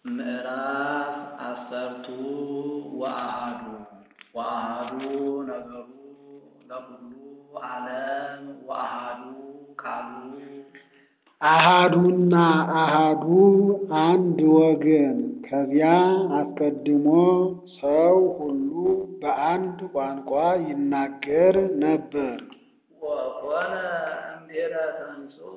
ምዕራፍ አሰርቱ ወአሐዱ ወአሐዱ ነገሩ ለኩሉ ዓለም ወአሐዱ ቃሉ አሃዱና አሃዱ አንድ ወገን ከዚያ አስቀድሞ ሰው ሁሉ በአንድ ቋንቋ ይናገር ነበር። ወኮነ እምድኅረ ተንሥኡ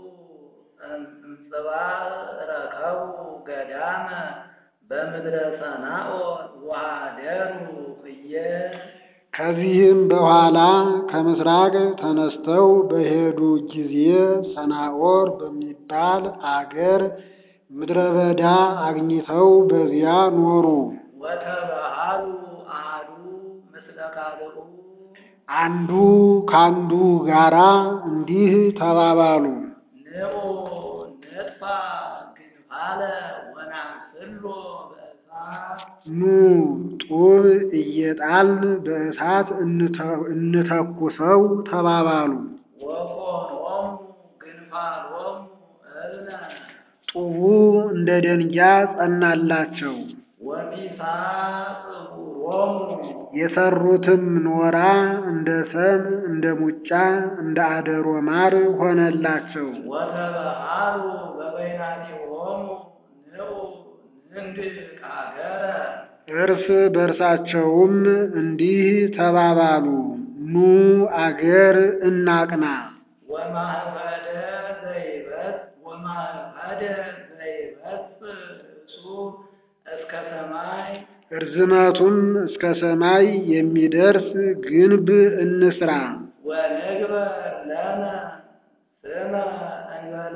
እምጽባሕ ረከቡ ገዳመ በምድረ ሰናዖር ወኀደሩ ህየ ከዚህም በኋላ ከምሥራቅ ተነስተው በሄዱ ጊዜ ሰናዖር በሚባል አገር ምድረ በዳ አግኝተው በዚያ ኖሩ። ወተባሃሉ አሐዱ ምስለ ካልኡ አንዱ ካንዱ ጋራ እንዲህ ተባባሉ፣ ንዑ ንጥፋ ግንባለ ወናንስሎ በእሳት ኑ ጡብ እየጣልን በእሳት እንተኩሰው ተባባሉ። ወኮኖሙ ግንባሎሙ እብነ ጡቡ እንደ ደንጊያ ጸናላቸው። ወሚሳ ጽጉሮሙ የሰሩትም ኖራ እንደ ሰም እንደ ሙጫ እንደ አደሮ ማር ሆነላቸው። ወተባሃሉ በበይናቲሆሙ ንዑ ንንግሥ አገረ እርስ በርሳቸውም እንዲህ ተባባሉ፣ ኑ አገር እናቅና። ወማኅበደ ዘይበት ወማኅበደ ዘይበት እሱ እስከ ሰማይ እርዝመቱም እስከ ሰማይ የሚደርስ ግንብ እንስራ። ወንግበር ለነ ስመ እንበለ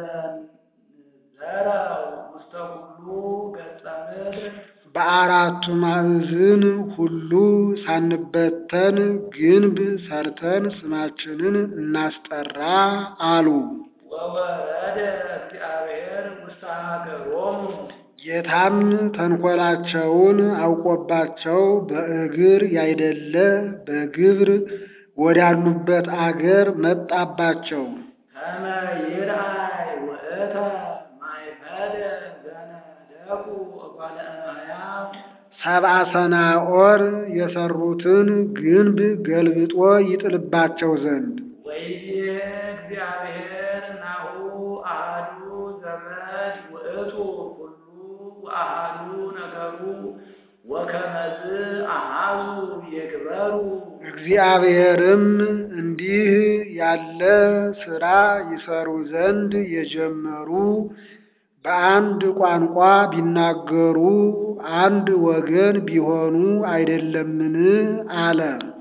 ንዘረው ውስተ ኩሉ ገጸ ምድር በአራቱ ማዕዝን ሁሉ ሳንበተን ግንብ ሰርተን ስማችንን እናስጠራ አሉ። ወወረደ እግዚአብሔር ውስተ ሀገሮሙ ጌታም ተንኰላቸውን አውቆባቸው በእግር ያይደለ በግብር ወዳሉበት አገር መጣባቸው። ከመ ይርአይ ውእተ ማእከለ ዘነደቁ እጓለ እመሕያው ሰብአ ሰናዖር የሰሩትን ግንብ ገልብጦ ይጥልባቸው ዘንድ ወይዜ እግዚአብሔር ናሁ አሐዱ ዘመድ ውእቱ ኩሉ ወአሐዱ ነገሩ ወከመዝ አሐዙ ይግበሩ እግዚአብሔርም እንዲህ ያለ ሥራ ይሰሩ ዘንድ የጀመሩ በአንድ ቋንቋ ቢናገሩ አንድ ወገን ቢሆኑ አይደለምን? አለ።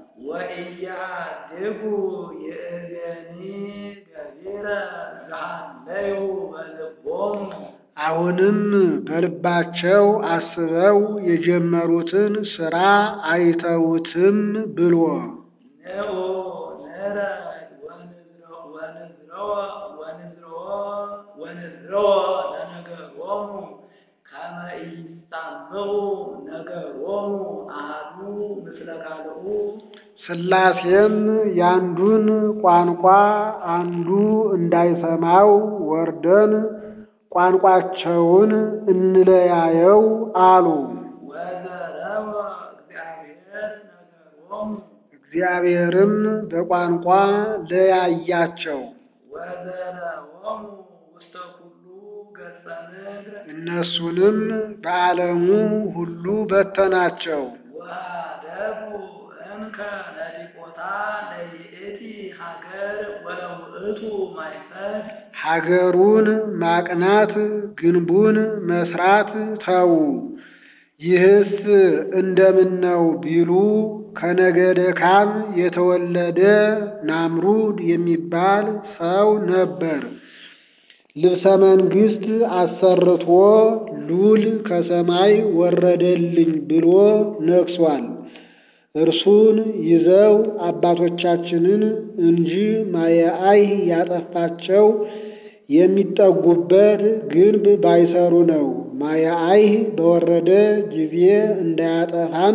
ወኢያድጉ ይእዜኒ ገቢረ ዘሃለዩ በልቦሙ አሁንም በልባቸው አስበው የጀመሩትን ሥራ አይተውትም ብሎ ንዑ ንረድ ወንዝሮ ወንዝሮ ወንዝሮ ወንዝሮ ለነገሮሙ ከመ ኢይጻምዑ ነገሮሙ አሐዱ ምስለ ካልኡ ሥላሴም ያንዱን ቋንቋ አንዱ እንዳይሰማው ወርደን ቋንቋቸውን እንለያየው አሉ። ወዘረወ እግዚአብሔር ነገሮሙ እግዚአብሔርም በቋንቋ ለያያቸው። ወዘረወሙ ውስተ ኩሉ ገጸ ምድር እነሱንም በዓለሙ ሁሉ በተናቸው። ወአደጉ እንከ ነዲቆታ ለይእቲ ሀገር ወለውእቱ ማይፈድ ሀገሩን ማቅናት ግንቡን መስራት ተዉ። ይህስ እንደምን ነው ቢሉ ከነገደ ካም የተወለደ ናምሩድ የሚባል ሰው ነበር። ልብሰ መንግሥት አሰርቶ ሉል ከሰማይ ወረደልኝ ብሎ ነግሷል። እርሱን ይዘው አባቶቻችንን እንጂ ማየአይ ያጠፋቸው የሚጠጉበት ግንብ ባይሰሩ ነው። ማየአይ በወረደ ጊዜ እንዳያጠፋን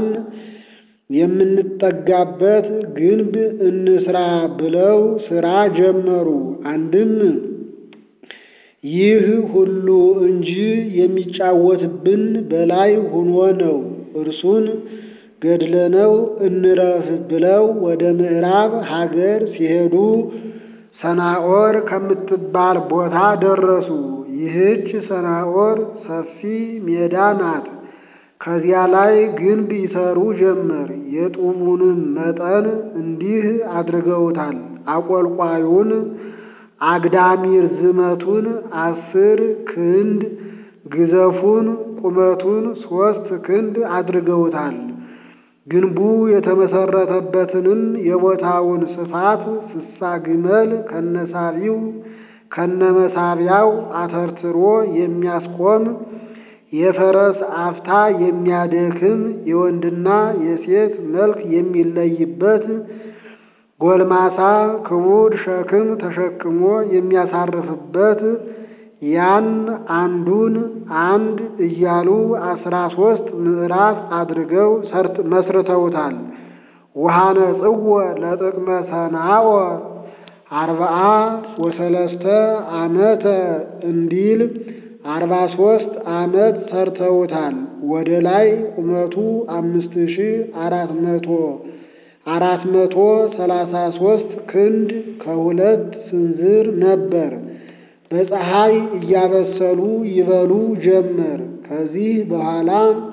የምንጠጋበት ግንብ እንስራ ብለው ሥራ ጀመሩ። አንድም ይህ ሁሉ እንጂ የሚጫወትብን በላይ ሆኖ ነው። እርሱን ገድለነው እንረፍ ብለው ወደ ምዕራብ ሀገር ሲሄዱ ሰናዖር ከምትባል ቦታ ደረሱ። ይህች ሰናዖር ሰፊ ሜዳ ናት። ከዚያ ላይ ግንብ ይሰሩ ጀመር። የጡቡንም መጠን እንዲህ አድርገውታል። አቆልቋዩን አግዳሚ ርዝመቱን አስር ክንድ ግዘፉን ቁመቱን ሦስት ክንድ አድርገውታል። ግንቡ የተመሰረተበትንም የቦታውን ስፋት ስሳ ግመል ከነሳቢው ከነመሳቢያው አተርትሮ የሚያስቆም የፈረስ አፍታ የሚያደክም የወንድና የሴት መልክ የሚለይበት ጎልማሳ ክቡድ ሸክም ተሸክሞ የሚያሳርፍበት ያን አንዱን አንድ እያሉ አስራ ሶስት ምዕራፍ አድርገው መስርተውታል። ውሃነ ጽወ ለጥቅመ ሰናዖር አርብዓ ወሰለስተ ዓመተ እንዲል አርባ ሶስት ዓመት ሰርተውታል። ወደ ላይ ቁመቱ አምስት ሺ አራት መቶ አራት መቶ ሰላሳ ሶስት ክንድ ከሁለት ስንዝር ነበር። በፀሐይ እያበሰሉ ይበሉ ጀመር። ከዚህ በኋላ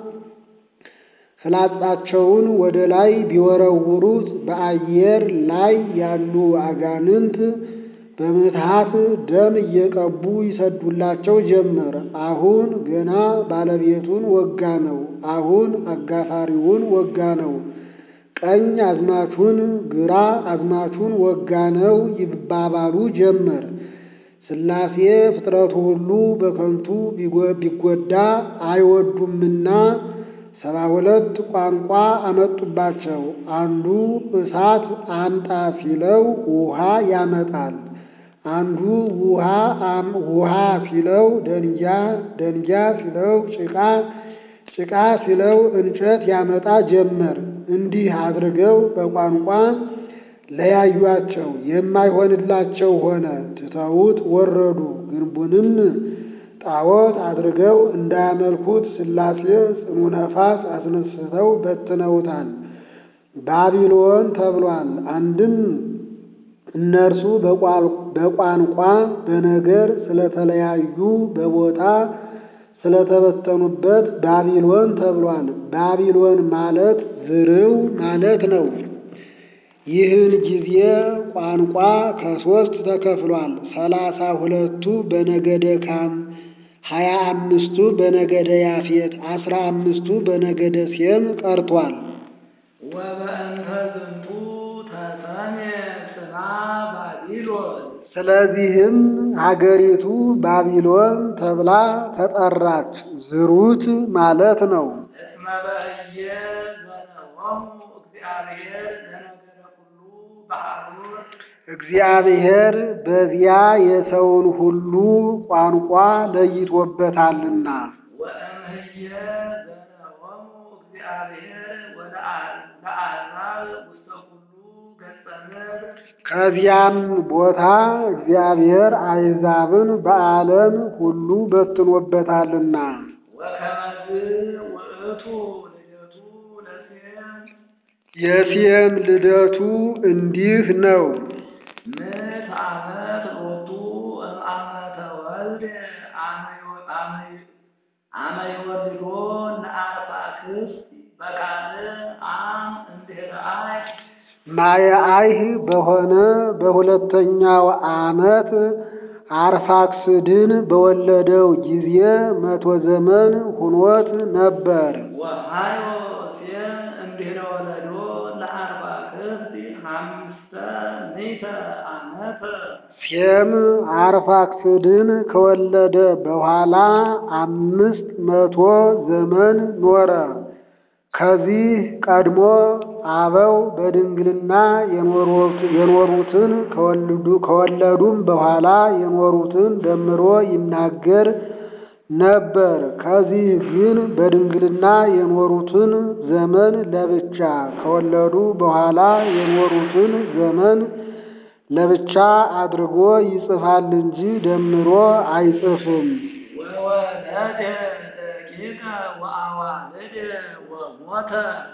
ፍላጻቸውን ወደ ላይ ቢወረውሩት በአየር ላይ ያሉ አጋንንት በምትሃት ደም እየቀቡ ይሰዱላቸው ጀመር። አሁን ገና ባለቤቱን ወጋ ነው። አሁን አጋፋሪውን ወጋ ነው። ቀኝ አዝማቹን ግራ አዝማቹን ወጋ ነው ይባባሉ ጀመር። ሥላሴ ፍጥረቱ ሁሉ በከንቱ ቢጎዳ አይወዱምና ሰባ ሁለት ቋንቋ አመጡባቸው። አንዱ እሳት አምጣ ሲለው ውሃ ያመጣል። አንዱ ውሃ ውሃ ሲለው ደንጊያ፣ ደንጊያ ሲለው ጭቃ፣ ጭቃ ሲለው እንጨት ያመጣ ጀመር። እንዲህ አድርገው በቋንቋ ለያዩአቸው። የማይሆንላቸው ሆነ፣ ትተውት ወረዱ። ግንቡንም ጣዖት አድርገው እንዳያመልኩት ሥላሴ ጽኑ ነፋስ አስነስተው በትነውታል። ባቢሎን ተብሏል። አንድም እነርሱ በቋንቋ በነገር ስለተለያዩ በቦታ ስለተበተኑበት ባቢሎን ተብሏል። ባቢሎን ማለት ዝርው ማለት ነው። ይህን ጊዜ ቋንቋ ከሦስት ተከፍሏል። ሰላሳ ሁለቱ በነገደ ካም፣ ሀያ አምስቱ በነገደ ያፌት፣ አስራ አምስቱ በነገደ ሴም ቀርቷል። ወበእንተ ዝንቱ ተሰሜ ስማ ባቢሎን ስለዚህም ሀገሪቱ ባቢሎን ተብላ ተጠራች። ዝሩት ማለት ነው። እስመ በእየ ዘነወሙ እግዚአብሔር ለነገደ ኩሉ በአሩር እግዚአብሔር በዚያ የሰውን ሁሉ ቋንቋ ለይቶበታልና። ወእምህየ ዘነወሙ እግዚአብሔር ለአሕዛብ ውስተ ኩሉ ገጸ ምድር ከዚያም ቦታ እግዚአብሔር አሕዛብን በዓለም ሁሉ በትኖበታልና። ወከመዝ ውእቱ ልደቱ ለሴም የሴም ልደቱ እንዲህ ነው። ምዕት ዓመት ሎቱ እምአመተ ወልድ አመ ይወልዶ ለአርፋክስድ በቃል አም እንድኅረ አይ ማየአይህ በሆነ በሁለተኛው ዓመት አርፋክስድን በወለደው ጊዜ መቶ ዘመን ሁኖት ነበር። ወሃዮ ሴም እንድኅረ ወለዶ ለአርፋክስድ ሐምስተ ምዕተ ዓመተ ሴም አርፋክስድን ከወለደ በኋላ አምስት መቶ ዘመን ኖረ። ከዚህ ቀድሞ አበው በድንግልና የኖሩትን ከወለዱም በኋላ የኖሩትን ደምሮ ይናገር ነበር። ከዚህ ግን በድንግልና የኖሩትን ዘመን ለብቻ ከወለዱ በኋላ የኖሩትን ዘመን ለብቻ አድርጎ ይጽፋል እንጂ ደምሮ አይጽፍም። ወወለደ ደቂቀ ወአዋልደ ወሞተ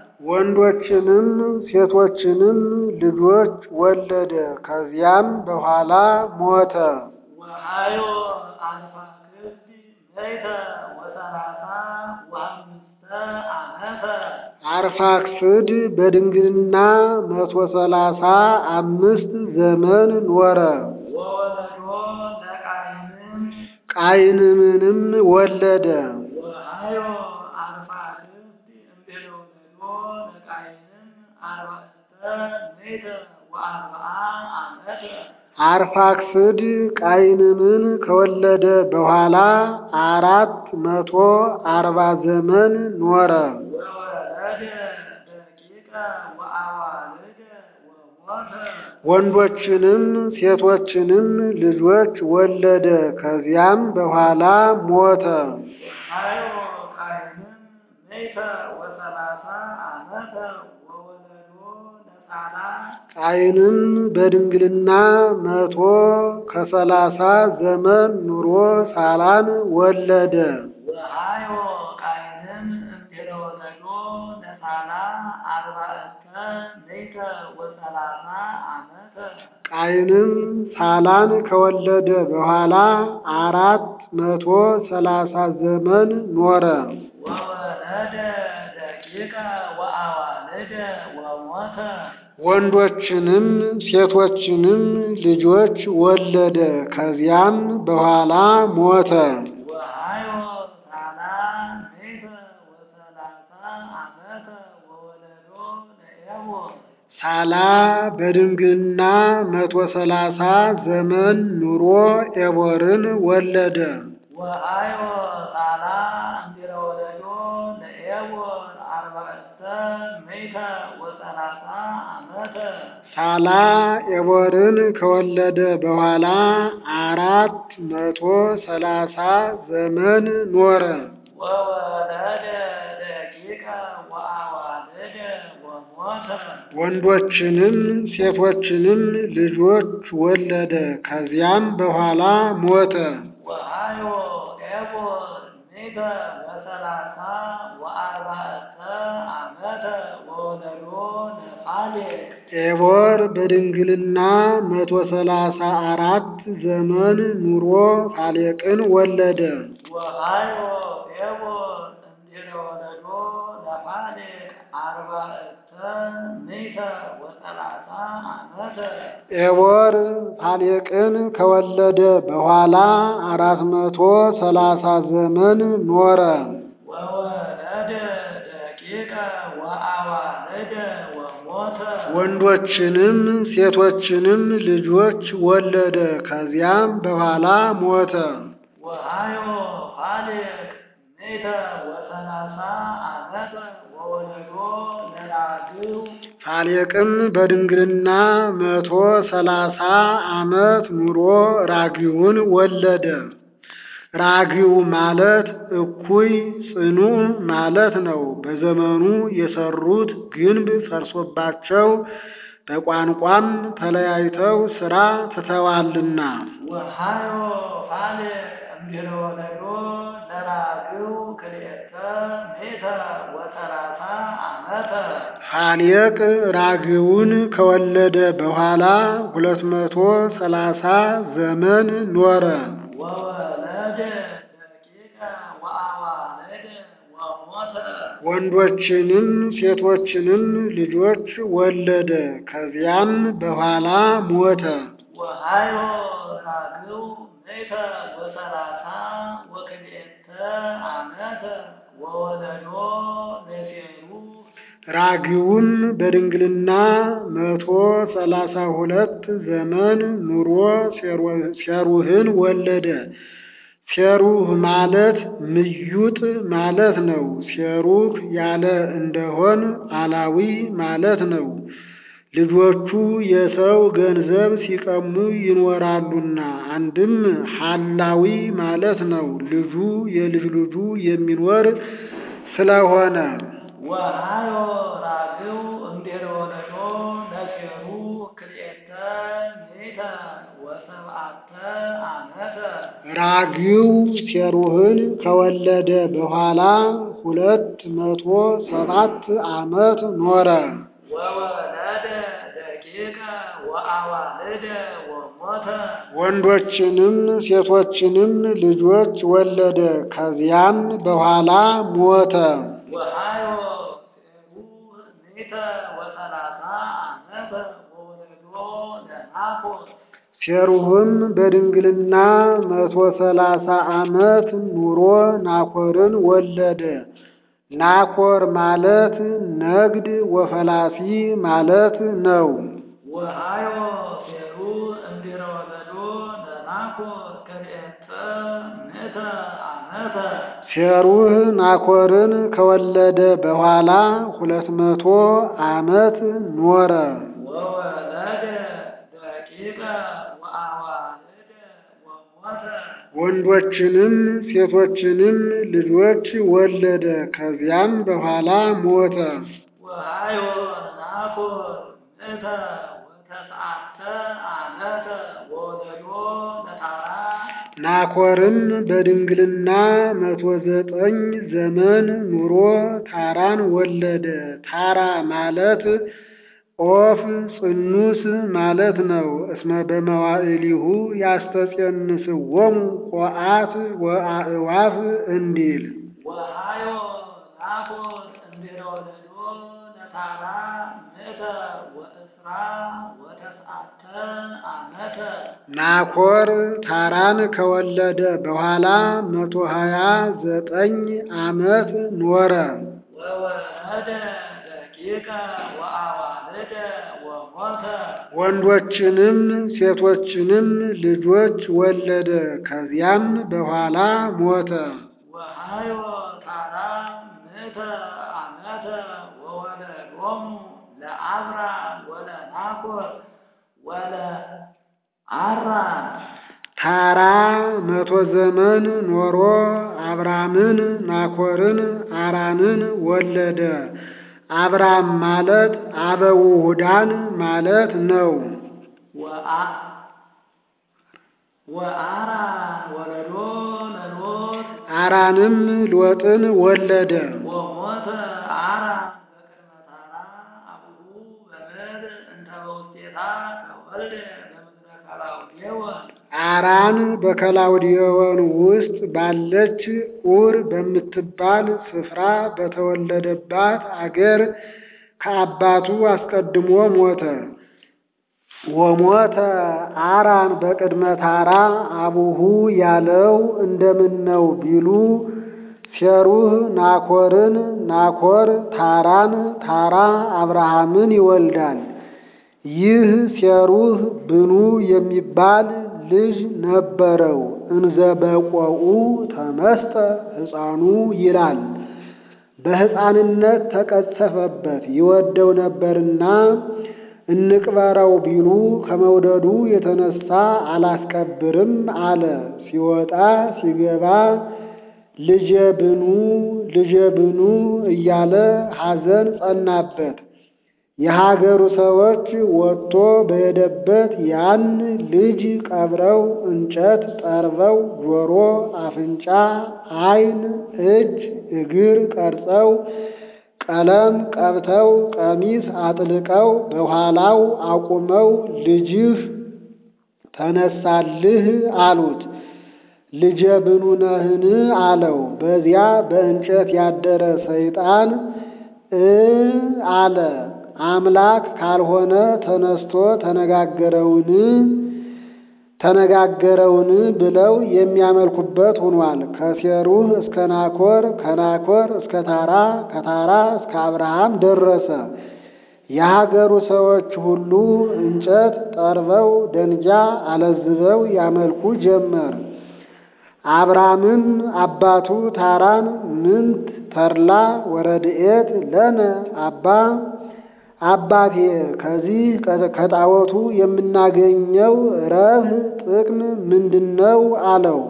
ወንዶችንም ሴቶችንም ልጆች ወለደ። ከዚያም በኋላ ሞተ። ወሃዮ አርፋክስድ መይተ ወሰላሳ ወአምስተ ዓመተ አርፋክስድ በድንግልና መቶ ሰላሳ አምስት ዘመን ኖረ። ወወለዶ ለቃይንም ቃይንምንም ወለደ። ወሃዮ አርፋክስድ እምድኅረ ወለዶ ለቃይንም አርባዕተ ምእተ ወአርብዓ ዓመተ አርፋክስድ ቃይንምን ከወለደ በኋላ አራት መቶ አርባ ዘመን ኖረ። ወወለደ ደቂቀ ወአዋልደ ወሞተ ወንዶችንም ሴቶችንም ልጆች ወለደ። ከዚያም በኋላ ሞተ። ሃዮ ቃይንም ምእተ ወሰላሳ ዓመተ ወወለዶ ለሳላ ቃይንም በድንግልና መቶ ከሰላሳ ዘመን ኑሮ ሳላን ወለደ። ወሃዮ ቃይንም እምድኅረ ወለዶ ለሳላ አርባዕተ ምእተ ወሰላሳ ዓመተ ቃይንም ሳላን ከወለደ በኋላ አራት መቶ ሰላሳ ዘመን ኖረ። ወወለደ ደቂቀ ወአዋልደ ወሞተ ወንዶችንም ሴቶችንም ልጆች ወለደ። ከዚያም በኋላ ሞተ። ወሃዮ ሳላ ምእተ ወሰላሳ ዓመተ ወወለዶ ለኤቦር ሳላ በድንግልና መቶ ሰላሳ ዘመን ኑሮ ኤቦርን ወለደ። ወሃዮ ሳላ እምድኅረ ወለዶ ለኤቦር አርባዕተ ምእተ ወሰላሳ ዓመተ ሳላ ኤቦርን ከወለደ በኋላ አራት መቶ ሰላሳ ዘመን ኖረ። ወወለደ ደቂቀ ወአዋልደ ወሞተ ወንዶችንም ሴቶችንም ልጆች ወለደ። ከዚያም በኋላ ሞተ። ወሃዮ ኤቦር ምእተ ወሰላሳ ወአርባዕተ ዓመተ ወወለዶ ለፋሌቅ ኤቦር በድንግልና መቶ ሰላሳ አራት ዘመን ኑሮ ፋሌቅን ወለደ። ወሃዮ ኤቦር እምድኅረ ወለዶ ለፋሌቅ አርባዕተ ምእተ ወሰላሳ ዓመተ ኤቦር ፋሌቅን ከወለደ በኋላ አራት መቶ ሰላሳ ዘመን ኖረ። ወወለደ ደቂቀ ወአዋልደ ወሞተ ወንዶችንም ሴቶችንም ልጆች ወለደ። ከዚያም በኋላ ሞተ። ወሃዮ ፋሌቅ ምእተ ወሰላሳ ዓመተ ወወለዶ ለራግው ፋሌቅም በድንግልና መቶ ሰላሳ ዓመት ኑሮ ራጊውን ወለደ። ራጊው ማለት እኩይ ጽኑ ማለት ነው። በዘመኑ የሰሩት ግንብ ፈርሶባቸው በቋንቋም ተለያይተው ሥራ ትተዋልና። ወሃዮ ፋሌቅ እምድኅረ ወለዶ ለራግው ክልኤተ ምእተ ወሰላሳ ዓመተ ፋሌቅ ራግውን ከወለደ በኋላ ሁለት መቶ ሰላሳ ዘመን ኖረ። ወወለደ ደቂቀ ወአዋልደ ወሞተ ወንዶችንም ሴቶችንም ልጆች ወለደ። ከዚያም በኋላ ሞተ። ወሃዮ ራግው ምእተ ወሰላሳ ወክልኤተ ዓመተ ወወለዶ ለሴሩ ራጊውም በድንግልና መቶ ሰላሳ ሁለት ዘመን ኑሮ ሴሩህን ወለደ። ሴሩህ ማለት ምዩጥ ማለት ነው። ሴሩህ ያለ እንደሆን አላዊ ማለት ነው። ልጆቹ የሰው ገንዘብ ሲቀሙ ይኖራሉና፣ አንድም ሐላዊ ማለት ነው። ልጁ የልጅ ልጁ የሚኖር ስለሆነ ወሃዮ ራግው እምድኅረ ወለዶ ለሴሩ ክልኤተ ምእተ ምእተ ወሰብዓተ ዓመተ ራግው ሴሩህን ከወለደ በኋላ ሁለት መቶ ሰባት ዓመት ኖረ። ወወለደ ደቂቀ ወአዋልደ ወሞተ ወንዶችንም ሴቶችንም ልጆች ወለደ። ከዚያም በኋላ ሞተ። ወሃዮ ሴሩህ ምእተ ወሰላሳ ዓመተ ወወለዶ ለናኮር ሴሩህም በድንግልና መቶ ሰላሳ ዓመት ኑሮ ናኮርን ወለደ። ናኮር ማለት ነግድ ወፈላሲ ማለት ነው። ወሃዮ ሴሩህ እምድኅረ ወለዶ ለናኮር ክልኤተ ምእተ ዓመተ ሴሩህ ናኮርን ከወለደ በኋላ ሁለት መቶ ዓመት ኖረ። ወወለደ ደቂቀ ወአዋልደ ወሞተ ወንዶችንም ሴቶችንም ልጆች ወለደ። ከዚያም በኋላ ሞተ። ወሃዮ ናኮር ምእተ ወተስዓተ ዓመተ ወወለዶ ለታራ ናኮርም በድንግልና መቶ ዘጠኝ ዘመን ኑሮ ታራን ወለደ። ታራ ማለት ኦፍ ጽኑስ ማለት ነው። እስመ በመዋዕሊሁ ያስተጼንስዎሙ ቆአት ወአእዋፍ እንዲል ወሃዮ ናኮር እምድኅረ ወለዶ ለታራ ምእተ ወእስራ ወተስዓተ ዓመተ ናኮር ታራን ከወለደ በኋላ መቶ ሀያ ዘጠኝ ዓመት ኖረ። ወወለደ ደቂቀ ወአዋልደ ወሞተ ወንዶችንም ሴቶችንም ልጆች ወለደ። ከዚያም በኋላ ሞተ። ወሃዮ ታራ ምእተ ዓመተ ወወለዶሙ ለአብራም ወለናኮር ወለአራን ታራ መቶ ዘመን ኖሮ አብራምን፣ ናኮርን፣ አራንን ወለደ። አብራም ማለት አበውሁዳን ማለት ነው። ወአ- ወአራን ወለዶ ለሎጥ አራንም ሎጥን ወለደ። ወሞተ አራን በቅድመ ታራ አቡሁ በምድር እንተ በውስቴታ ተወልደ በምድረ ከላውዴዎን አራን በከላውዲዮን ውስጥ ባለች ኡር በምትባል ስፍራ በተወለደባት አገር ከአባቱ አስቀድሞ ሞተ። ወሞተ አራን በቅድመ ታራ አቡሁ ያለው እንደምን ነው ቢሉ ሴሩህ ናኮርን፣ ናኮር ታራን፣ ታራ አብርሃምን ይወልዳል። ይህ ሴሩህ ብኑ የሚባል ልጅ ነበረው። እንዘ በቆኡ ተመስጠ ሕፃኑ ይላል። በሕፃንነት ተቀሰፈበት ይወደው ነበርና እንቅበረው ቢሉ ከመውደዱ የተነሳ አላስቀብርም አለ። ሲወጣ ሲገባ ልጄ ብኑ ልጄ ብኑ እያለ ሐዘን ጸናበት። የሀገሩ ሰዎች ወጥቶ በሄደበት ያን ልጅ ቀብረው እንጨት ጠርበው ጆሮ፣ አፍንጫ፣ ዓይን፣ እጅ፣ እግር ቀርጸው ቀለም ቀብተው ቀሚስ አጥልቀው በኋላው አቁመው ልጅህ ተነሳልህ አሉት። ልጄ ብኑ ነህን አለው። በዚያ በእንጨት ያደረ ሰይጣን እ አለ አምላክ ካልሆነ ተነስቶ ተነጋገረውን ተነጋገረውን ብለው የሚያመልኩበት ሆኗል። ከሴሩህ እስከ ናኮር፣ ከናኮር እስከ ታራ፣ ከታራ እስከ አብርሃም ደረሰ። የሀገሩ ሰዎች ሁሉ እንጨት ጠርበው ደንጃ አለዝበው ያመልኩ ጀመር። አብርሃምም አባቱ ታራን ምንት ተርላ ወረድኤት ለነ አባ አባቴ ከዚህ ከጣዖቱ የምናገኘው ረብህ ጥቅም ምንድነው? አለው።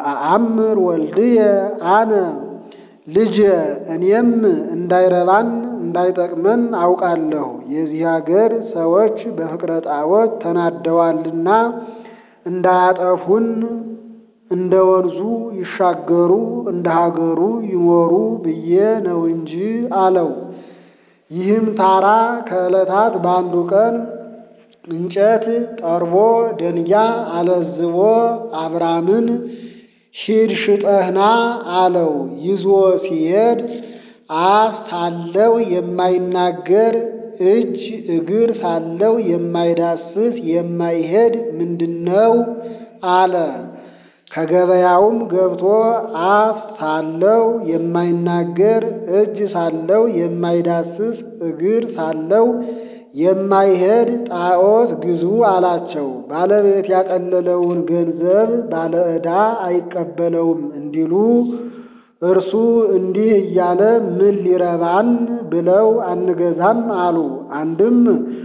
ወአአምር ወልድየ አነ ልጄ እኔም እንዳይረባን እንዳይጠቅመን አውቃለሁ። የዚህ አገር ሰዎች በፍቅረ ጣዖት ተናደዋልና እንዳያጠፉን እንደ ወንዙ ይሻገሩ እንደ ሀገሩ ይኖሩ ብዬ ነው እንጂ አለው። ይህም ታራ ከዕለታት በአንዱ ቀን እንጨት ጠርቦ ደንጊያ አለዝቦ አብራምን ሂድ ሽጠህና አለው። ይዞ ሲሄድ አፍ ሳለው የማይናገር እጅ እግር ሳለው የማይዳስስ የማይሄድ ምንድነው አለ። ከገበያውም ገብቶ አፍ ሳለው የማይናገር እጅ ሳለው የማይዳስስ እግር ሳለው የማይሄድ ጣዖት ግዙ አላቸው። ባለቤት ያቀለለውን ገንዘብ ባለ ዕዳ አይቀበለውም እንዲሉ እርሱ እንዲህ እያለ ምን ሊረባን ብለው አንገዛም አሉ። አንድም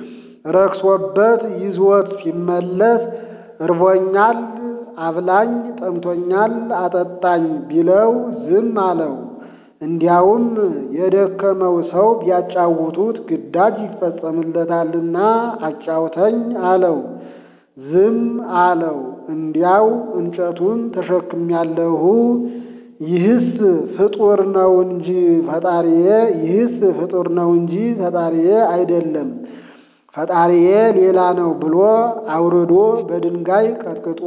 ረክሶበት ይዞት ሲመለስ እርቦኛል አብላኝ፣ ጠምቶኛል አጠጣኝ ቢለው ዝም አለው። እንዲያውም የደከመው ሰው ቢያጫውቱት ግዳጅ ይፈጸምለታልና አጫውተኝ አለው። ዝም አለው። እንዲያው እንጨቱን ተሸክሜያለሁ ይህስ ፍጡር ነው እንጂ ፈጣሪዬ ይህስ ፍጡር ነው እንጂ ፈጣሪዬ አይደለም ፈጣሪዬ ሌላ ነው ብሎ አውርዶ በድንጋይ ቀጥቅጦ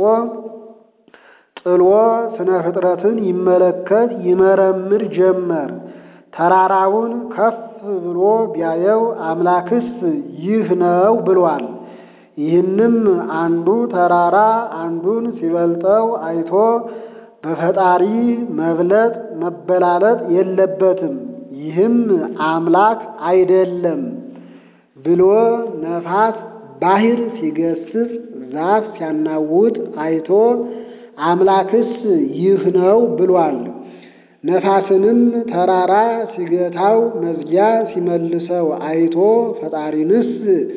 ጥሎ ስነ ፍጥረትን ይመለከት ይመረምር ጀመር። ተራራውን ከፍ ብሎ ቢያየው አምላክስ ይህ ነው ብሏል። ይህንም አንዱ ተራራ አንዱን ሲበልጠው አይቶ በፈጣሪ መብለጥ መበላለጥ የለበትም ይህም አምላክ አይደለም ብሎ ነፋስ ባሕር ሲገስጽ ዛፍ ሲያናውጥ አይቶ አምላክስ ይህ ነው ብሏል። ነፋስንም ተራራ ሲገታው መዝጊያ ሲመልሰው አይቶ ፈጣሪንስ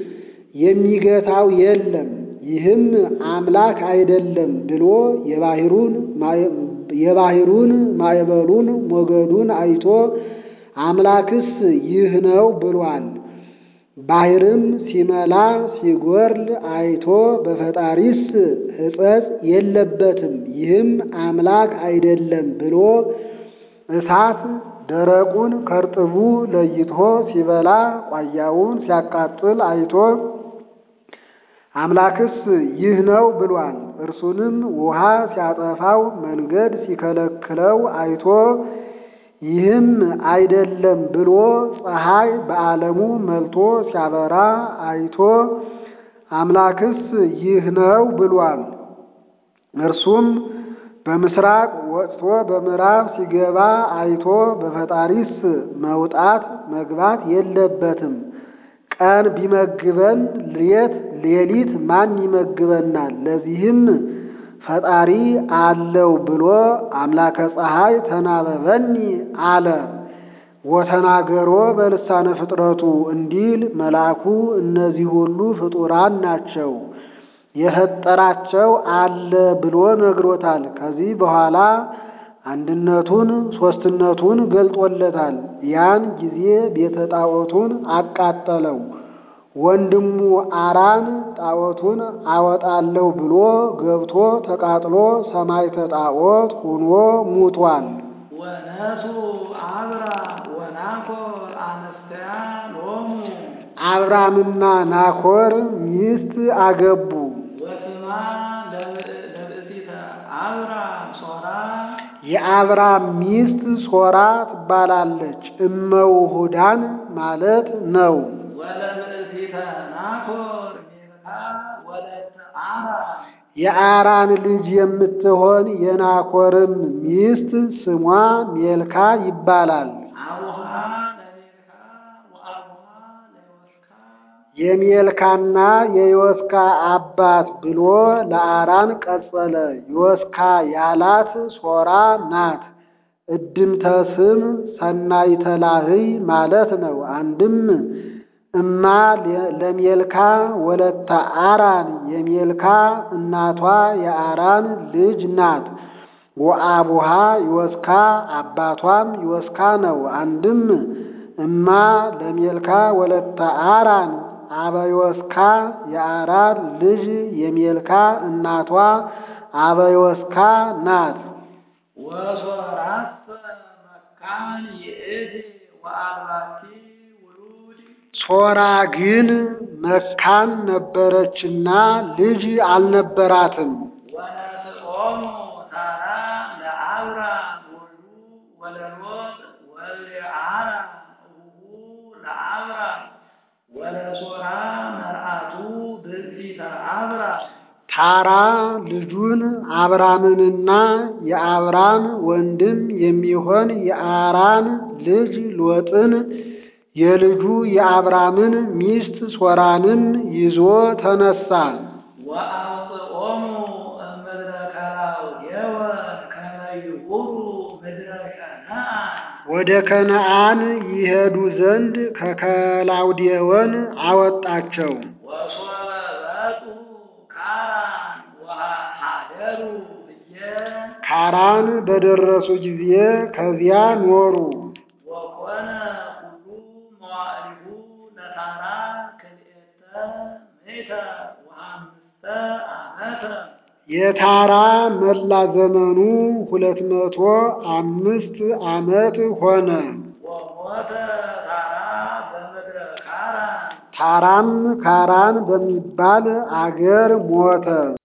የሚገታው የለም ይህም አምላክ አይደለም ብሎ የባሕሩን የባሕሩን ማዕበሉን ሞገዱን አይቶ አምላክስ ይህ ነው ብሏል። ባሕርም ሲመላ ሲጎርል አይቶ በፈጣሪስ ሕጸጽ የለበትም ይህም አምላክ አይደለም ብሎ እሳት ደረቁን ከርጥቡ ለይቶ ሲበላ ቋያውን ሲያቃጥል አይቶ አምላክስ ይህ ነው ብሏል። እርሱንም ውሃ ሲያጠፋው መንገድ ሲከለክለው አይቶ ይህም አይደለም ብሎ ፀሐይ በዓለሙ መልቶ ሲያበራ አይቶ አምላክስ ይህ ነው ብሏል። እርሱም በምስራቅ ወጥቶ በምዕራብ ሲገባ አይቶ በፈጣሪስ መውጣት መግባት የለበትም። ቀን ቢመግበን ሌት ሌሊት ማን ይመግበናል? ለዚህም ፈጣሪ አለው ብሎ አምላከ ፀሐይ ተናበበኒ አለ። ወተናገሮ በልሳነ ፍጥረቱ እንዲል መልአኩ እነዚህ ሁሉ ፍጡራን ናቸው የፈጠራቸው አለ ብሎ ነግሮታል። ከዚህ በኋላ አንድነቱን ሦስትነቱን ገልጦለታል። ያን ጊዜ ቤተ ጣዖቱን አቃጠለው። ወንድሙ አራን ጣዖቱን አወጣለሁ ብሎ ገብቶ ተቃጥሎ ሰማዕተ ጣዖት ሆኖ ሙቷል። ወነሱ አብራ ወናኮር አነስተያ ሎሙ አብራምና ናኮር ሚስት አገቡ። ወስማ ለብእሲተ አብራም ሶራ የአብራም ሚስት ሶራ ትባላለች። እመውሁዳን ማለት ነው። ወለብእሲተ ናኮር ሜልካ ወለተ አራም የአራን ልጅ የምትሆን የናኮርም ሚስት ስሟ ሜልካ ይባላል። አቡሃ ለሜልካ ወአቡሃ ለዮስካ የሜልካና የዮስካ አባት ብሎ ለአራን ቀጸለ። ዮስካ ያላት ሶራ ናት። እድምተ ስም ሰናይተ ላህይ ማለት ነው። አንድም እማ ለሜልካ ወለተ አራን የሜልካ እናቷ የአራን ልጅ ናት። ወአቡሃ ዮስካ አባቷም ዮስካ ነው። አንድም እማ ለሜልካ ወለተ አራን አበዮስካ የአራን ልጅ የሚልካ እናቷ አበዮስካ ናት። ወሶራሰ መካን ይእቲ ወአልባቲ ውሉድ ሶራ ግን መካን ነበረችና ልጅ አልነበራትም። ወነስኦሙ ታራ ለአብራም ወልዱ ወለሎጥ ወለአራ እቡሁ ለአብራም ወለሶራ መርአቱ ብእሲተ አብራም ታራ ልጁን አብራምንና የአብራም ወንድም የሚሆን የአራን ልጅ ሎጥን የልጁ የአብራምን ሚስት ሶራንም ይዞ ተነሳ። ወአውፅኦሙ እምድረ ከላውዴዎን ከመ ይሁሩ ምድረ ከነዓን ወደ ከነዓን ይሄዱ ዘንድ ከከላውዴዎን አወጣቸው። ወሶበ በጡ ካራን ወሃደሩ ብዬ ካራን በደረሱ ጊዜ ከዚያ ኖሩ። ወኮነ ኩሉ መዋዕሊሁ ለታራ ክልኤተ ምእተ ወአምስተ ዓመተ የታራ መላ ዘመኑ ሁለት መቶ አምስት ዓመት ሆነ። ወሞተ ታራ በምድረ ካራን ታራም ካራን በሚባል አገር ሞተ።